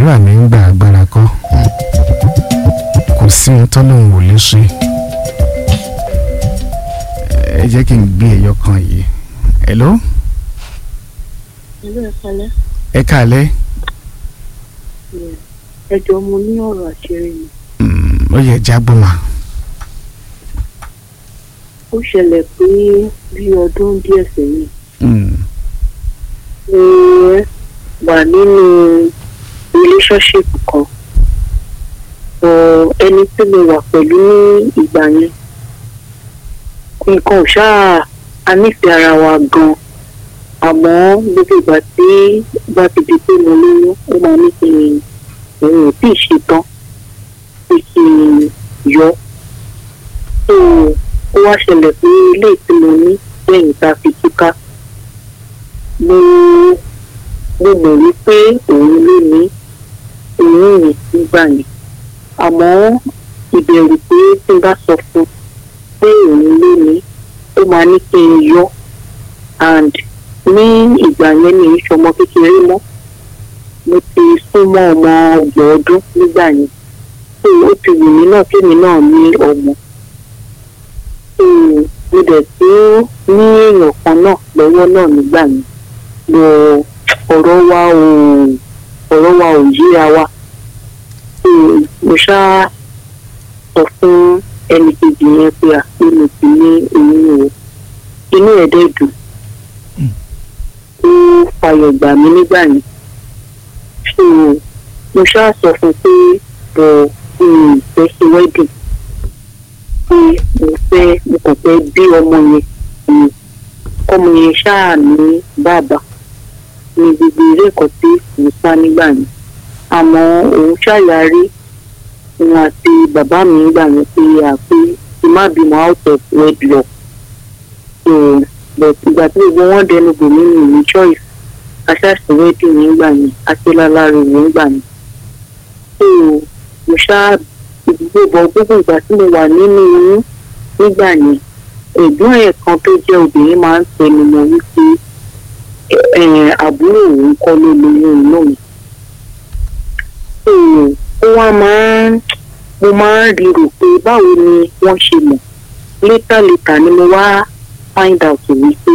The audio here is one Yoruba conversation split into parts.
àdúrà ní ń gba agbára kọ́ kò sí ohun tọ́lọ́hún ò lè ṣe ẹ jẹ́ kí n gbé ẹyọ kan yìí hello Hello, ẹ kalẹ́. ẹ káalẹ́ Ẹ jọ̀ọ́ mo ní ọ̀rọ̀ àṣírí ni. Mm, ó yẹ jágbọ́mà Ó ṣẹlẹ̀ pé bí ọdún díẹ̀ sẹ́yìn Mm, mo wà nínú relationship kan. Ọ̀, Ẹni tí mo wà pẹ̀lú ní ìgbà yẹn. Nǹkan ò ṣáà a nífẹ̀ẹ́ ara wa gan-an. Àmọ́ gbogbo ìgbà tí bá ti di pé mo lóyún, ó máa ní kí n òun ò tíì ṣetán pé kí n yọ. So ó wá ṣẹlẹ̀ pé ilé tí mo ní lẹ́yìn tá a fi túká mo mo mọ̀ wípé òun ló ní òun yẹn nígbà yẹn àmọ́ ìbẹ̀rù pé tí n bá sọ fún un pé òun ló ní ó máa ní kí n yọ and ní ìgbà yẹn mi ì ṣọmọ kékeré mọ́ mo ti súnmọ́ ọmọ ọgbọ̀n ọdún nígbà yẹn so ó ti wù mí náà kémi náà ní ọmọ so mo dẹ̀ tó ní èèyàn kan náà lọ́wọ́ náà nígbà yẹn lọ ọ̀rọ̀ wa ò ọ̀rọ̀ wa ò yíra wa so mo ṣáà sọ fún ẹnì kejì yẹn pé àpé mo ti ní oyún o inú ẹ̀ dẹ̀ dùn ó fàyọ̀ gbà mí nígbà yẹn so mo ṣáà sọ fún pé bọ̀ mi ò fẹ́ ṣe wedding pé mo fẹ́ mo kàn fẹ́ bí ọmọ yẹn mi ọmọ yẹn ṣáà ní bàbá ní gbogbo eré ẹ̀kọ́ tí mo sá nígbà yẹn àmọ́ òun ṣàyàrí òun àti bàbá mi gbà yẹn pé àpé kí má bímọ out of wedlock so but ìgbà tí gbogbo wọn dẹnu bò mí mi ní choice aṣáàṣì wedding nígbà yẹn aṣọlálárí nígbà yẹn so mo ṣáà gbogbo gbogbo ìgbà tí mo wà nínú oyún nígbà yẹn ẹ̀gbọ́n ẹ̀ kan tó jẹ́ obìnrin máa ń tẹnu mọ́ wípé ẹ̀, àbúrò òun kọ́ ló lóyún inú mi. So, ó wá máa ń mo máa ń rí rò pé báwo ni wọ́n ṣe mọ̀ létà létà ni mo wá find out wípé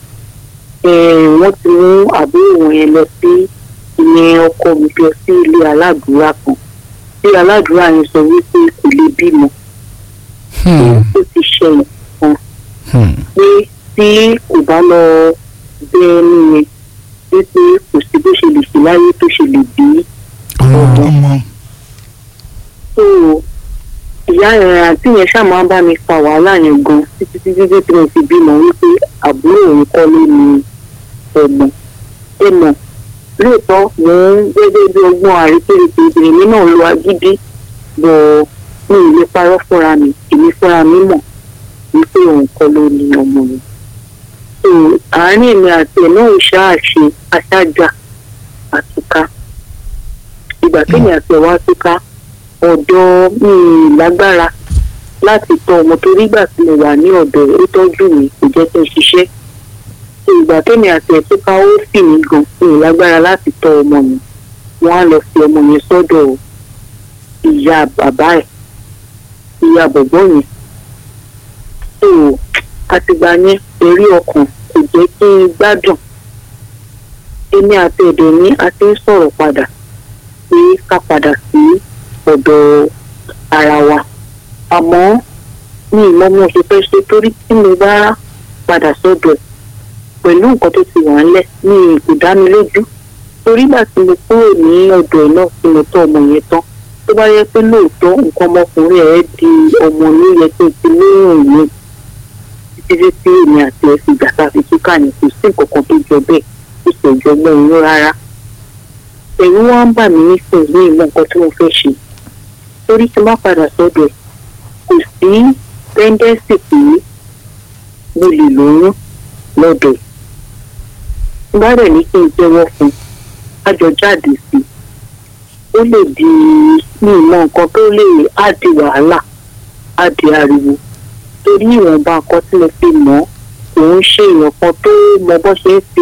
ẹ̀, wọ́n ti mú àbúrò wọn yẹn lọ sí ìyẹn ọkọ mi lọ sí ilé aládùúrà kan tí aládùúrà yẹn sọ wípé kò lè bímọ hmm, ó ti ṣe nǹkan hmm, pé tí kò bá lọ bẹ ẹni yẹn wípé kò sí bó ṣe lè ṣe láyé tó ṣe lè bí ọmọ ọmọ so ìyá ẹ̀ àǹtí yẹn ṣáà máa ń bá mi fa wàhálà yẹn gan títí títí tí mo fi bímọ wípé àbúrò òun kọ́ ló ní ọmọ ẹ mọ̀ lóòótọ́ mò ń gẹ́gẹ́ bí ọgbọ́n àrékérekè obìnrin mi náà lo agídí bọ̀ mi ò lè parọ́ fúnra mi èmi fúnra mi mọ̀ wípé òun kọ́ ló ní ọmọ mi. so àárín èmi àti ẹ̀ náà ṣáà ṣe aṣáájà àtúká ìgbà kéèmì àti ẹ̀ wá túká ọ̀dọ̀ mi ì lágbára láti tọ́ ọmọ torí ìgbà tí mo wà ní ọ̀dọ̀ ẹ̀ ó tọ́jú mi kò jẹ́ kí n ṣiṣẹ́ So, ìgbà kéèmì àti ẹ̀ túká ó sì mí gan mi ì lágbára láti tọ́ ọmọ mi wọ́n á lọ fi ọmọ yẹn sọ́dọ̀ ìyá bàbá ẹ̀ ìyá bọ̀bọ́ yẹn so àtìgbà yẹn eré ọkàn kò jẹ́ kí n gbádùn èmi àti ẹ̀dẹ̀ ní a ti ń sọ̀rọ̀ padà pé ká padà sí ọ̀dọ̀ ara wa àmọ́ mi ì mọ bí mo ṣe fẹ́ ṣe torí tí mo bá padà sọ́dọ̀ ẹ̀ pẹ̀lú nǹkan tó ti wà ńlẹ̀ mi ì kò dá mi lójú torí ìgbà tí mo kúrò ní ọ̀dọ̀ ẹ̀ náà tí mo tọ́ ọmọ yẹn tán tó bá yẹ pé lóòótọ́ nǹkan ọmọkùnrin ẹ̀ di ọmọ ní yẹ kí n ti lóyún mi títí tí èmi àti ẹ̀ fi gbàtà fi túkà ní kò sí nǹkan kan tó jọ bẹ́ẹ̀ kò sì jọ mọ́ inú rárá ẹ̀rù wá ń bà mí nísìnyí ní ìmọ̀ nǹkan tí mo fẹ́ ṣe torí tí n bá padà sọ́dọ̀ ẹ̀ kò sí tẹ́ńdẹ́sì pé mo lè lóyún lọ́dọ̀ ẹ̀ tí n bá rẹ̀ ní kí n jẹ́wọ́ fún un kájọ jáde sí i ó lè di ní ìmọ̀ nǹkan tó lè á di wàhálà á di ariwo torí ìwọ̀nba nǹkan tí mo fi mọ̀ ọ́ kò ń ṣe èèyàn kan tó mọ bó ṣe ń fi